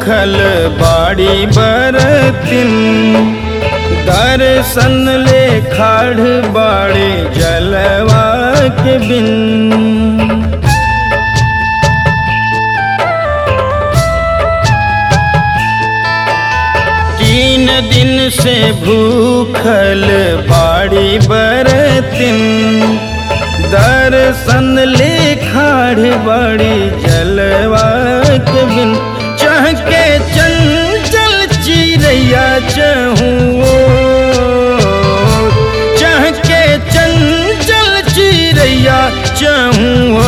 भूखल बाड़ी बरतिन दर्शन ले खाड़ बाड़े जलवा के बिन तीन दिन से भूखल बाड़ी बरतिन दर्शन ले खाड़ बाड़ी जलवा के बिन चाह के चंचल चिड़ैया चहूँ चाह के चंचल चिड़ैया चहूँ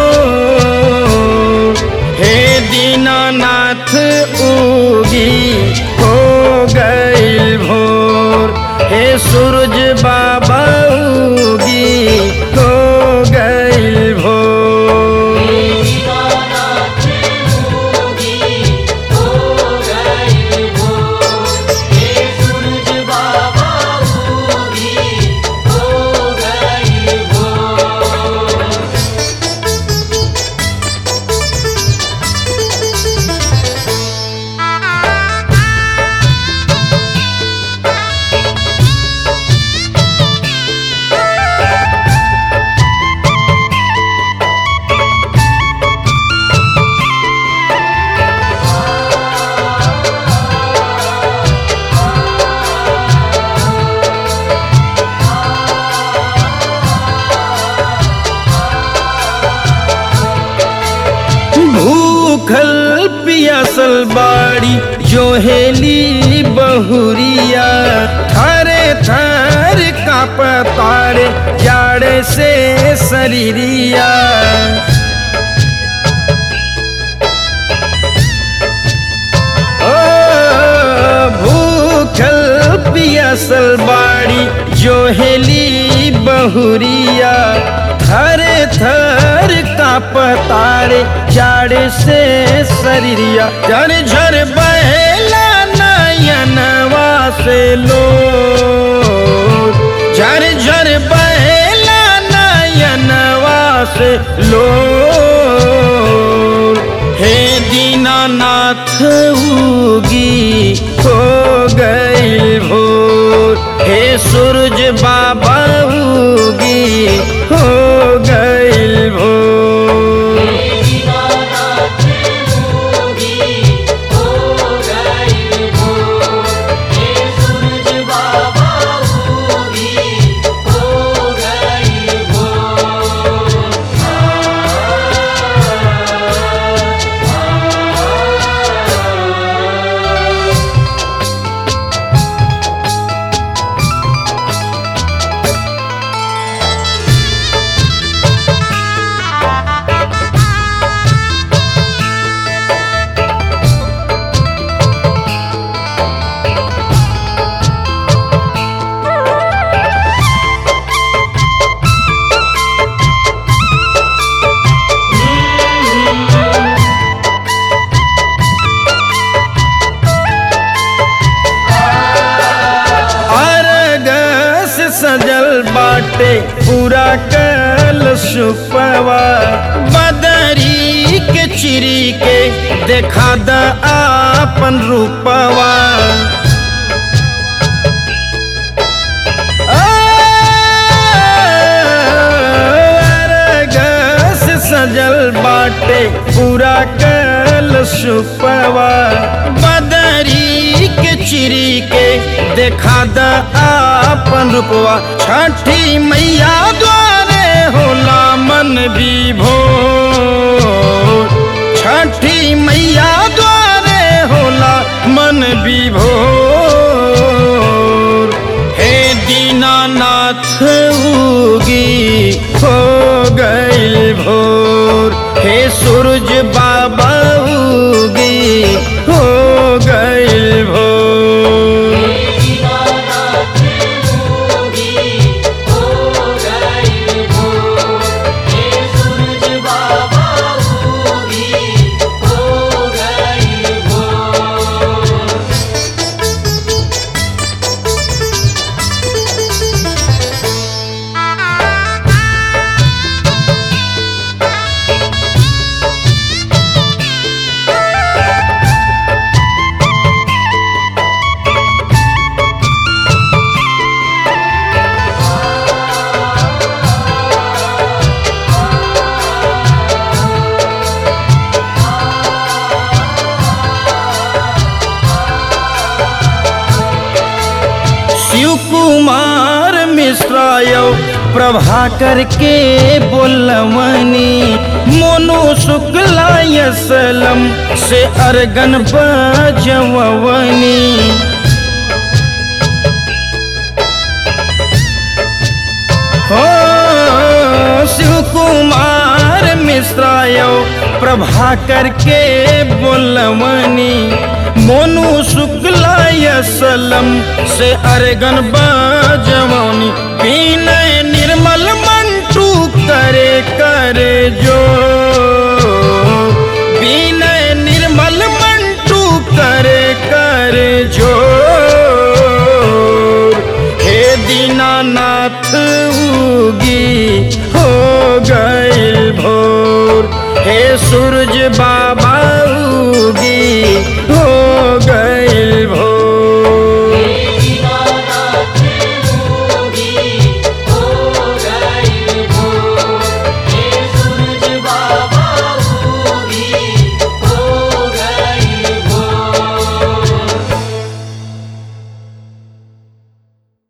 हे दीनानाथ उगी हो गईल भोर हे सूरज बाबा उगी हो गईल भोर दीनानाथ होगी हो गई भोर हे सूरज बाबा होगी हो गई भोर भूखल पियासल बाड़ी जोहेली बहुरिया थारे थार काप तारे जाड़े से शरीरिया ओ भूखल पियासल बाड़ी जोहेली बहुरिया थरे थर काप तारे जाड़ से शरीरिया झर झर बहेला नयनवा से लो झर झर बहेला नयनवा से लो हे दीनानाथ उगी हो गई भोर हे सूरज बाबा उगी हो गई भोर दीनानाथ होगी हो गई भोर हे सूरज बाबा होगी हो गई भोर अरगस सजल बाटे पूरा कल सुपवा बदरी के चिरी के देखा द आपन रूपवा अरगस सजल बाटे पूरा कल सुपवा बदरी के चिरी के देखा द आपन रूपवा छठी मैया द्वारे होला मन विभोर छठी मैया द्वारे होला मन विभोर हे दीनानाथ उगी हो गईल भोर हे सूरज बाबा उगी हो गईल भोर दीनानाथ होगी हो गई भोर हे सूरज बाबा होगी हो गई भोर मिश्राय प्रभाकर के बोलवनी मोनू शुक्लाय सलम से अरगन बजवनी हो शिव कुमार मिश्राय प्रभाकर के बोलवनी मोनू शुक्लाय सलम से अरगन बजवनी विनय निर्मल मंटू करे करे जो विनय निर्मल मंटू करे करे जो हे दीनानाथ उगी हो गइल भोर हे सूरज बा